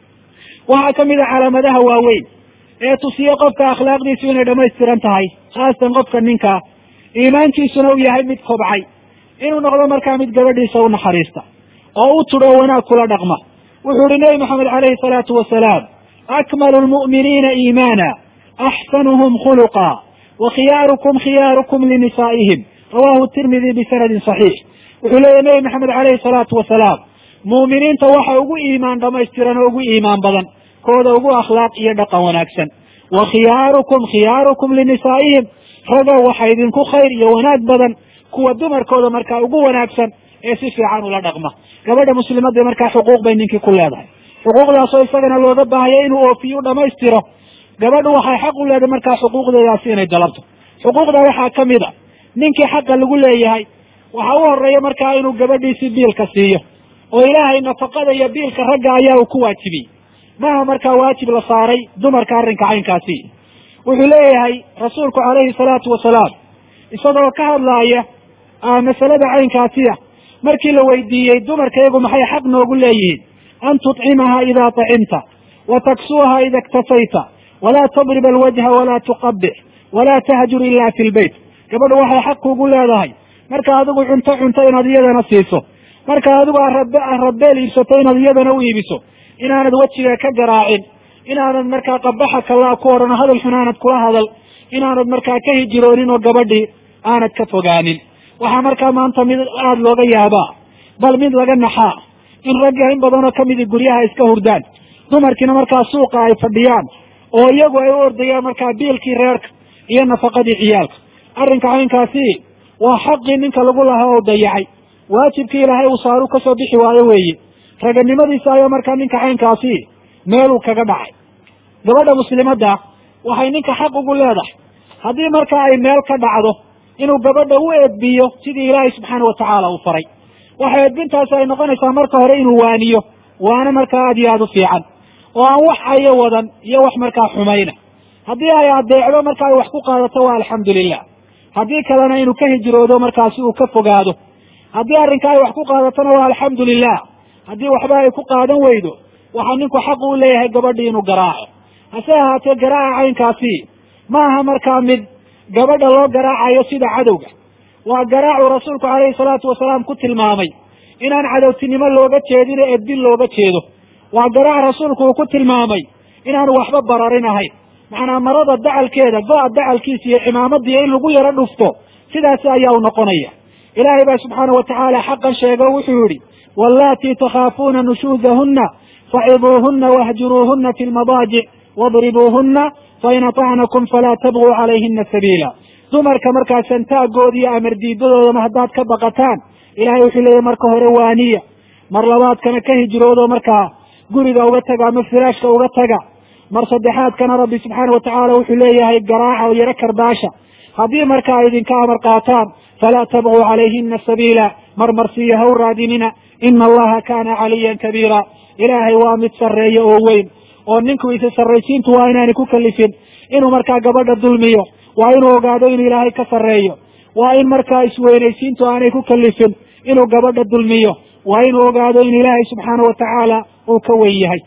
S1: waxaa ka mid a calaamadaha waaweyn ee tusiye qofka akhlaaqdiisu inay dhammaystiran tahay khaasatan qofka ninkaa iimaankiisuna uu yahay mid kobcay inuu noqdo markaa mid gabadhiisa u naxariista oo u tudho wanaag kula dhaqma wuxuu ihi nebi maxamed calayhi salaatu wasalaam akmalu lmu'miniina iimaana axsanuhum khuluqa wa khiyaarukum khiyaarukum linisaa'ihim rawahu tirmidi bisanadin saxiix wuxuu leeyahy nebi maxamed calayhi salaatu wasalaam mu'miniinta waxa ugu iimaan dhamaystiran oo ugu iimaan badan kooda ugu akhlaaq iyo dhaqan wanaagsan wa khiyaarukum khiyaarukum linisaa'ihim ragow waxa idinku khayr iyo wanaag badan kuwa dumarkooda markaa ugu wanaagsan ee si fiican ula dhaqma gabadha muslimadda markaa xuquuq bay ninkii ku leedahay xuquuqdaasoo isagana looga baahaya inuu oofiyo u dhamaystiro gabadhu waxay xaq u leedahay markaa xuquuqdeedaasi inay dalabto xuquuqda waxaa ka mid a ninkii xaqa lagu leeyahay waxa u horeeya markaa inuu gabadhiisi biilka siiyo oo ilaahay nafaqada iyo biilka ragga ayaa uu ku waajibiyey maaha markaa waajib la saaray dumarka arrinka caynkaasi wuxuu leeyahay rasuulku calayhi salaatu wasalaam isagoo ka hadlaaya masalada caynkaasiya markii la weydiiyey dumarka iyagu maxay xaq noogu leeyihiin an tutcimaha idaa tacimta wa taksuuha ida iktasayta walaa tadrib alwajha walaa tuqabix walaa tahjur ila fi lbeyt gabadhu waxay xaq kuugu leedahay marka adigu cunto cunto inaad iyadana siiso marka adigu arabeel iibsato inaad iyadana u iibiso inaanad wejiga ka garaacin inaanad markaa qabaxa kalaa ku odhan hadal xun aanad kula hadal inaanad markaa ka hijiroonin oo gabadhii aanad ka fogaanin waxaa markaa maanta mid aada looga yaabaa bal mid laga naxaa in ragga in badanoo kamidi guryaha iska hurdaan dumarkiina markaa suuqa ay fadhiyaan oo iyagu ay u ordayaan markaa biilkii reerka iyo nafaqadii ciyaalka arrinka caynkaasi waa xaqii ninka lagu lahaa oo dayacay waajibkii ilaahay uu saaru kasoo bixi waayo weeye raganimadiisa ayaa markaa ninka caynkaasi meeluu kaga dhacay gabadha muslimadda waxay ninka xaq ugu leedahay haddii markaa ay meel ka dhacdo inuu gabadha u edbiyo sidii ilaahay subxaana watacaala uu faray waxa edbintaasi ay noqonaysaa marka hore inuu waaniyo waana markaa aad iyo aada u fiican oo aan wax ayo wadan iyo wax markaa xumayna haddii ay adeecdo marka ay wax ku qaadato waa alxamdulilah haddii kalena inuu ka hijroodo markaasi uu ka fogaado haddii arrinka ay wax ku qaadatona waa alxamdu lilah haddii waxba ay ku qaadan weydo waxaa ninku xaq u leeyahay gabadhii inuu garaaco hase ahaatee garaaca caynkaasi ma aha markaa mid gabadha loo garaacayo sida cadowga waa garaacuu rasuulku calayhi salaatu wasalaam ku tilmaamay inaan cadowtinimo looga jeedin ee edbin looga jeedo waa garaac rasuulku uu ku tilmaamay inaanu waxba bararin ahayn macnaa marada dacalkeeda go-a dacalkiisa iyo cimaamadiiyo in lagu yaro dhufto sidaasi ayaa u noqonaya ilaahay baa subxaana wa tacaala xaqan sheego wuxuu yihi wallaatii takhaafuuna nushuuzahunna faciduuhuna wahjuruuhuna fi lmadaajic wadribuuhuna fain atacnakum falaa tabguu calayhina sabiila dumarka markaa santaagooda iyo amar diidadoodana haddaad ka baqataan ilahay wuxuu leeyahy marka hore waaniya mar labaadkana ka hijroodo markaa guriga uga taga ama firaashka uga taga mar saddexaadkana rabbi subxaana wa tacaala wuxuu leeyahay garaaca oo yaro karbaasha haddii marka ay idinka amar qaataan falaa tabguu calayhina sabiila marmarsiiyo ha u raadinina ina allaha kaana caliyan kabiira ilaahay waa mid sarreeya oo weyn oo ninku isa sarraysiintu waa inaanay ku kalifin inuu markaa gabadha dulmiyo waa inuu ogaado inuu ilaahay ka sarreeyo waa in markaa isweynaysiintu aanay ku kalifin inuu gabadha dulmiyo waa inuu ogaado in ilaahay subxaana wa tacaala uu ka weyn yahay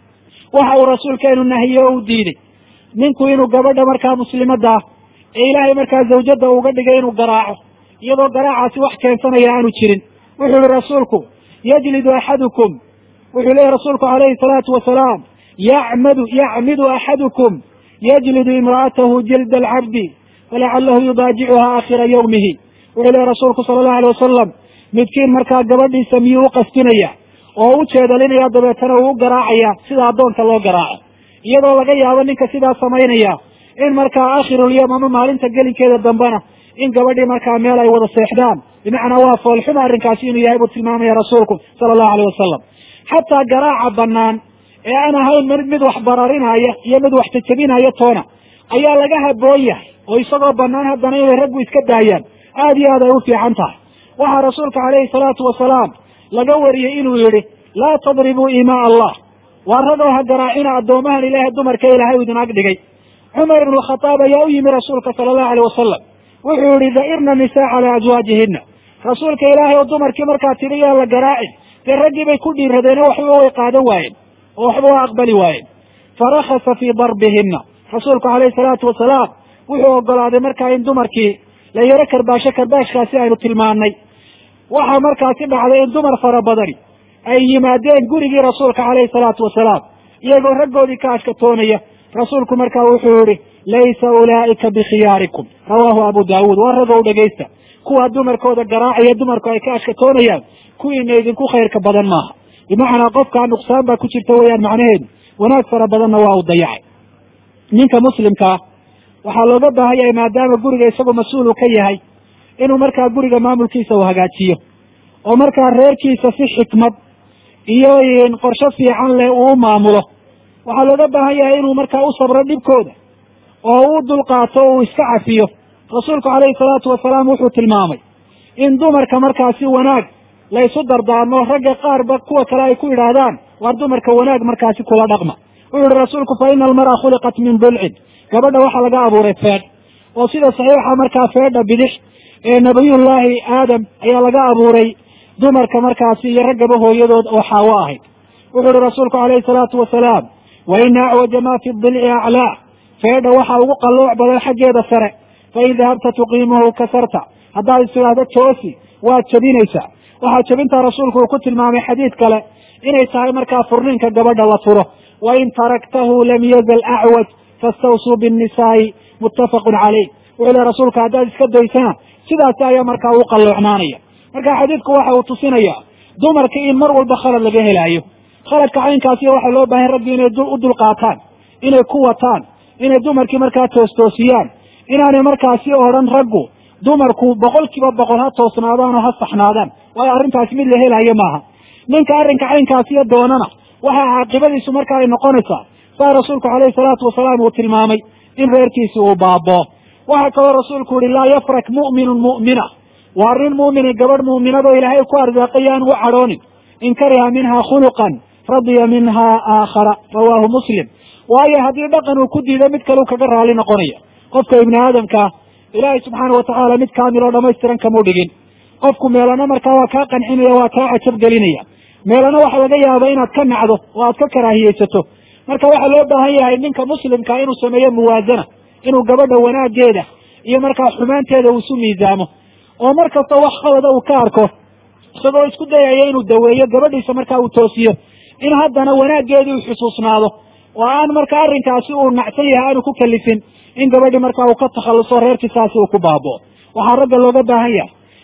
S1: waxa uu rasuulkeenu nahiye o u diiday ninku inuu gabadha markaa muslimadda ah ee ilaahay markaa zawjadda uga dhigay inuu garaaco iyadoo garaacaasi wax keensanaya aanu jirin wuxuu yihi rasuulku yajlidu axadukum wuxuu leeyahy rasuulku calayhi salaatu wasalaam yacmadu yacmidu axadukum yajlidu imra'atahu jilda alcabdi falacalahu yudaajicuha aakhira yawmihi wuxuu leeyahy rasuulku sala allahu alay wasalam midkiin markaa gabadhiisa miyuu u qastinaya oo u jeedalinaya dabeetana uu u garaacaya sida addoonka loo garaaco iyadoo laga yaabo ninka sidaa samaynaya in markaa aakhirulyoom ama maalinta gelinkeeda dambena in gabadhii markaa meel ay wada seexdaan bimacnaa waa foolxuma arrinkaasi inuu yahay buu tilmaamaya rasuulku sala allahu aleyh wasalam xataa garaaca banaan ee aan ahayn mid mid wax bararinaya iyo mid wax jajabinaya toona ayaa laga haboon yahay oo isagoo banaan haddana inay raggu iska daayaan aada iyo aad ay u fiican tahay waxaa rasuulka calayhi salaatu wasalaam laga wariyey inuu yihi laa tadribuu imaa allah waa ragoo ha garaacina addoomahan ilaahay dumarka ilaahay u idin ag dhigay cumar ibnu khataab ayaa u yimi rasuulka sala allahu aleyh wasalam wuxuu yihi da'irna nisaa calaa azwaajihina rasuulka ilaahay oo dumarkii markaa tidhi yaa la garaacin dee raggii bay ku dhiiradeeno waxba way qaadan waayeen oo waxba waa aqbali waayeen farakasa fii darbihina rasuulku calayhi salaatu wasalaam wuxuu ogolaaday markaa in dumarkii la yaro karbaasho karbaashkaasi aynu tilmaanay waxaa markaasi dhacday in dumar fara badani ay yimaadeen gurigii rasuulka calayhi salaatu wasalaam iyagoo raggoodii ka ashkatoonaya rasuulku markaa wuxuu yihi laysa ulaa'ika bikhiyaarikum rawaahu abu daawuud waa ragow dhegaysta kuwaa dumarkooda garaacaya dumarku ay ka ashkatoonayaan kuwiina idinku khayrka badan maaha bimacnaa qofkaa nuqsaan baa ku jirta weeyaan macnaheedu wanaag fara badanna waa uu dayacay ninka muslimkaa waxaa looga baahan yahay maadaama guriga isagoo mas-uulu ka yahay inuu markaa guriga maamulkiisa uu hagaajiyo oo markaa reerkiisa si xikmad iyo qorsho fiican leh uu u maamulo waxaa looga baahan yahay inuu markaa u sabro dhibkooda oo u dulqaato o uu iska cafiyo rasuulku calayhi salaatu wasalaam wuxuu tilmaamay in dumarka markaasi wanaag la ysu dardaarmo ragga qaarba kuwa kale ay ku yidhaahdaan waar dumarka wanaag markaasi kula dhaqma wuxuu yihi rasuulku fa ina almar'a khuliqat min dulcin gabadha waxaa laga abuuray feedh oo sida saxiixa markaa feedha bidix ee nabiyullaahi aadam ayaa laga abuuray dumarka markaasi iyo raggaba hooyadood oo xaawo ahayd wuxuu ihi rasuulku calayhi salaatu wasalaam wa ina acwaja ma fi dilci aclaa feedha waxaa ugu qallooc badan xaggeeda sare fain dahabta tuqiimuhu kasarta haddaad is tidhaahdo toosi waad jabinaysaa waxaa jabintaa rasuulku uu ku tilmaamay xadiid kale inay tahay markaa furniinka gabadha la turo wain taraktahu lam yazal acwaj fastawsuu binnisaai muttafaqun caleyh wuxuu le rasuulka haddaad iska daysana sidaasi ayaa markaa u qalloocnaanaya marka xadiidku waxa uu tusinaya dumarka in mar walba khalad laga helaayo khaladka caynkaasi waxaa loo baahay raggi inay u dulqaataan inay ku wataan inay dumarkii markaa toostoosiyaan inaanay markaasi odhan raggu dumarku boqol kiiba boqol ha toosnaadaan oo ha saxnaadaan waayo arrintaasi mid la helayo maaha ninka arrinka caynkaasiyo doonana waxaa caaqibadiisu marka ay noqonaysaa saa rasuulku calayhi salaatu wasalaam uu tilmaamay in reerkiisi uu baaboo waxaa kaloo rasuulku yihi laa yafrak mu'minun mu'mina waa arrin mu'mini gabadh mu'minadoo ilaahay ku arsaaqay aan u cadhoonin in kariha minha khuluqan radiya minha aakhara rawaahu muslim waayo haddii dhaqan uu ku diido mid kale u kaga raali noqonaya qofka ibni aadamkaa ilaahay subxaana watacaala mid kaamil oo dhamaystiran kamau dhigin qofku meelana markaa waa kaa qancinaya waa kaa cajab gelinaya meelana waxa laga yaaba inaad ka nacdo oo aad ka karaahiyeysato marka waxaa loo baahan yahay ninka muslimka inuu sameeyo muwaazana inuu gabadha wanaageeda iyo markaa xumaanteeda uu isu miisaamo oo mar kasta wax khalada uu ka arko isagoo isku dayaya inuu daweeyo gabadhiisa markaa uu toosiyo in haddana wanaaggeedii uu xusuusnaado oo aan marka arrinkaasi uu nacsan yahay aanu ku kalifin in gabadhii markaa uu ka takhalluso reerkiisaasi uu ku baaboo waxaa ragga looga baahan yahay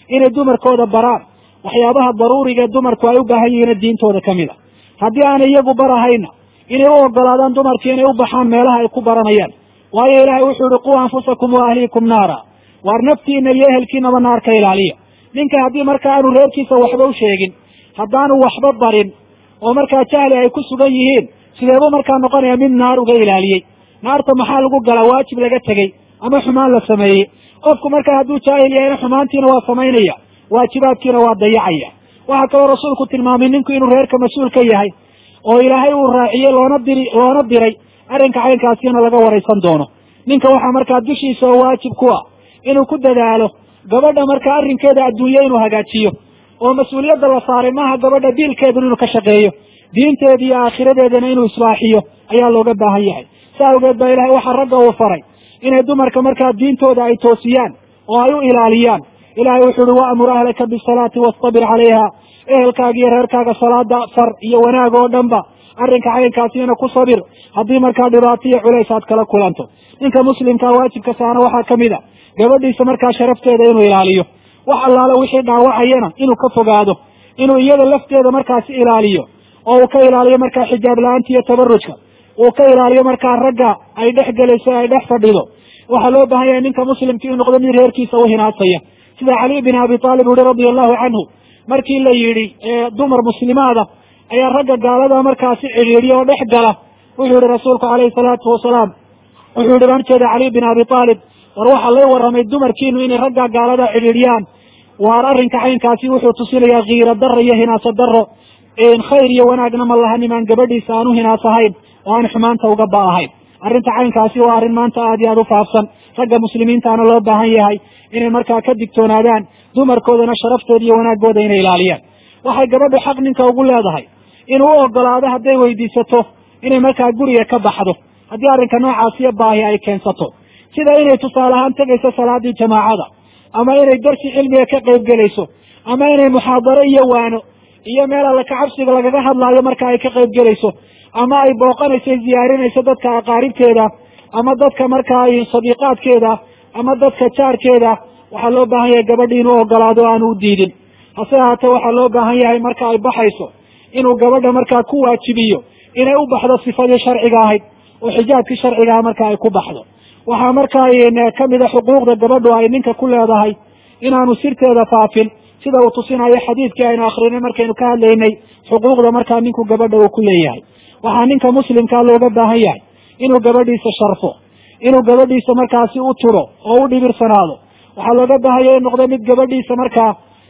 S1: inay dumarkooda baraan waxyaabaha daruuriga ee dumarku ay u baahan yihiina diintooda ka mid a haddii aanay iyagu barahayna inay u ogolaadaan dumarkii inay u baxaan meelaha ay ku baranayaan waayo ilaahay wuxuu yihi quu anfusakum wa ahliikum naara waar naftiina iyo ehelkiinaba naar ka ilaaliya ninka haddii markaa aanu reerkiisa waxba u sheegin haddaanu waxba barin oo markaa jahli ay ku sugan yihiin sideebuu markaa noqonaya mid naar uga ilaaliyey naarta maxaa lagu galaa waajib laga tegey ama xumaan la sameeyey qofku markaa hadduu jaahil yahayna xumaantiina waa samaynaya waajibaadkiina waa dayacaya waxaa kaloo rasuulku tilmaamay ninku inuu reerka mas-uul ka yahay oo ilaahay uu raaciyey loona diri loona diray arrinka caynkaasina laga waraysan doono ninka waxaa markaa dushiisa oo waajib ku ah inuu ku dadaalo gabadha markaa arrinkeeda adduunye inuu hagaajiyo oo mas-uuliyadda la saaray maaha gabadha diilkeedun inuu ka shaqeeyo diinteeda iyo aakhiradeedana inuu islaaxiyo ayaa looga baahan yahay sa awgeed baa ilahay waxaa ragga uu faray inay dumarka markaa diintooda ay toosiyaan oo ay u ilaaliyaan ilahay wuxuu uhi waamur ahlaka bisalaati wastabir calayha ehelkaaga iyo reerkaaga salaada far iyo wanaag oo dhan ba arrinka caynkaasina ku sabir haddii markaa dhibaato iyo culays aad kala kulanto ninka muslimkaa waajibka saana waxaa ka mid a gabadhiisa markaa sharafteeda inuu ilaaliyo wax allaale wixii dhaawacayana inuu ka fogaado inuu iyada lafteeda markaasi ilaaliyo oo uu ka ilaaliyo markaa xijaab la-aanta iyo tabarujka uu ka ilaaliyo markaa ragga ay dhex gelayso ay dhex fadhido waxaa loo baahan yahay ninka muslimka inuu noqdo mid reerkiisa u hinaasaya sida cali bin abi taalib uhi radia allahu canhu markii la yidhi dumar muslimaada ayaa ragga gaalada markaasi cidhiidhiya oo dhex gala wuxuu yihi rasuulku calayhi salaatu wasalaam wuxuu yihi baan jeeda cali bin abi taalib war waxaa lay warramay dumarkiinu inay ragga gaalada cidhiidhiyaan waar arrinka caynkaasi wuxuu tusinayaa kiiro daro iyo hinaaso daro khayr iyo wanaagna ma laha nimaan gabadhiisa aan u hinaasahayn oo aan xumaanta uga ba'ahayn arrinta caynkaasi waa arrin maanta aad iyo aad u faafsan ragga muslimiintaana loo baahan yahay inay markaa ka digtoonaadaan dumarkoodana sharaftooda iyo wanaaggooda inay ilaaliyaan waxay gabadhu xaq ninka ugu leedahay inuu u ogolaado hadday weydiisato inay markaa guriga ka baxdo haddii arrinka noocaasiyo baahi ay keensato sida inay tusaale ahaan tegayso salaadii jamaacada ama inay darsi cilmiga ka qayb gelayso ama inay muxaadaro iyo waano iyo meel alle kacabsiga lagaga hadlaayo marka ay ka qayb gelayso ama ay booqanayso ziyaarinayso dadka aqaaribteeda ama dadka markaa sadiiqaadkeeda ama dadka jaarkeeda waxaa loo baahan yahay gabadhi inuu ogolaado o aanu u diidin hase ahaatee waxaa loo baahan yahay marka ay baxayso inuu gabadha markaa ku waajibiyo inay u baxdo sifadii sharciga ahayd oo xijaabkii sharcigaha marka ay ku baxdo waxaa markaa kamid a xuquuqda gabadhu ay ninka ku leedahay inaanu sirteeda faafin sida uu tusinayo xadiidkii aynu akrinay markaynu ka hadlaynay xuquuqda markaa ninku gabadha uu ku leeyahay waxaa ninka muslimkaa looga baahan yahay inuu gabadhiisa sharfo inuu gabadhiisa markaasi u turo oo u dhibirsanaado waxaa looga baahanya in noqdo mid gabadhiisa markaa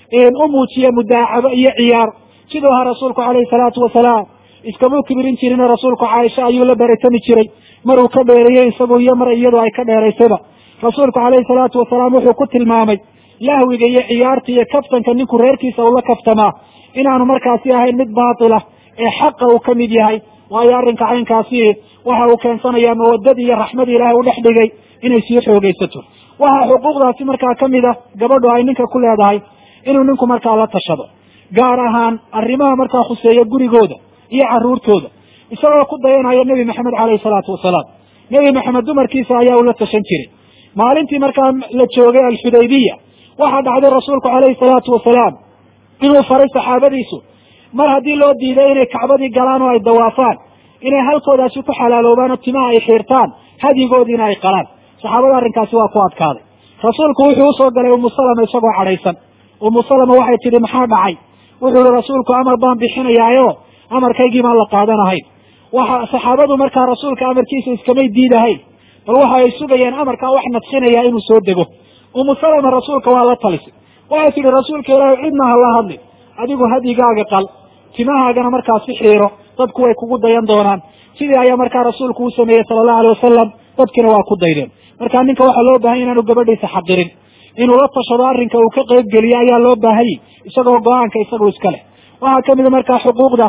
S1: u muujiya mudaacabo iyo ciyaar siduu ahaa rasuulku calayhi salaatu wasalaam iskamuu kibirin jirino rasuulku caaisha ayuu la baratami jiray maruu ka dheereeyey isagu iyo mar iyadu ay ka dheeraysayba rasuulku calayhi salaatu wasalaam wuxuu ku tilmaamay lahwiga iyo ciyaarta iyo kaftanka ninku reerkiisa ula kaftamaa inaanu markaasi ahayn mid baatila ee xaqa uu ka mid yahay waayo arrinka caynkaasi waxa uu keensanayaa mawadadii iyo raxmadii ilaahay u dhex dhigay inay sii xoogaysato waxaa xuquuqdaasi markaa ka mid a gabadhu ay ninka ku leedahay inuu ninku markaa la tashado gaar ahaan arrimaha markaa khuseeya gurigooda iyo carruurtooda isagoo ku dayanaya nebi maxamed caleyhi salaatu wasalaam nebi maxamed dumarkiisa ayaa ula tashan jiray maalintii markaa la joogay alxudaybiya waxaa dhacday rasuulku caleyhi salaatu wasalaam inuu faray saxaabadiisu mar haddii loo diiday inay kacbadii galaan oo ay dawaafaan inay halkoodaasi ku xalaaloobaan oo timaha ay xiirtaan hadigoodiina ay qalaan saxaabada arrinkaasi waa ku adkaaday rasuulku wuxuu usoo galay umu salama isagoo cadhaysan umu salama waxay tidhi maxaa dhacay wuxuu ihi rasuulku amar baan bixinayaayo amarkaygii maan la qaadanahayn waxa saxaabadu markaa rasuulka amarkiisa iskamay diidahayn bal waxa ay sugayeen amarkaa wax nadsinaya inuu soo dego umu salama rasuulka waa la talisay waxay tidhi rasuulka ilaahay cidna ha la hadlin adigu hadigaaga qal timahaagana markaasi xiiro dadku way kugu dayan doonaan sidii ayaa markaa rasuulku u sameeyey sala allahu alay wasalam dadkina waa ku daydeen marka ninka waxaa loo bahanya inaanu gabadhiisa xaqirin inuu la tashado arrinka uu ka qayb geliyo ayaa loo baahanyay isagoo go-aanka isagu iska leh waxaa kamid a markaa xuquuqda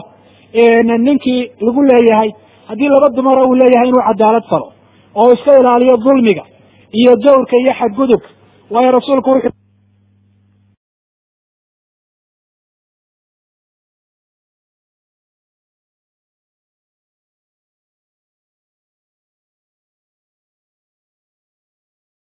S1: ninkii lagu leeyahay haddii laba dumara uu leeyahay inuu cadaalad falo oo iska ilaaliyo dulmiga iyo jawrka iyo xadgudubka waayo rasuulku wuxuu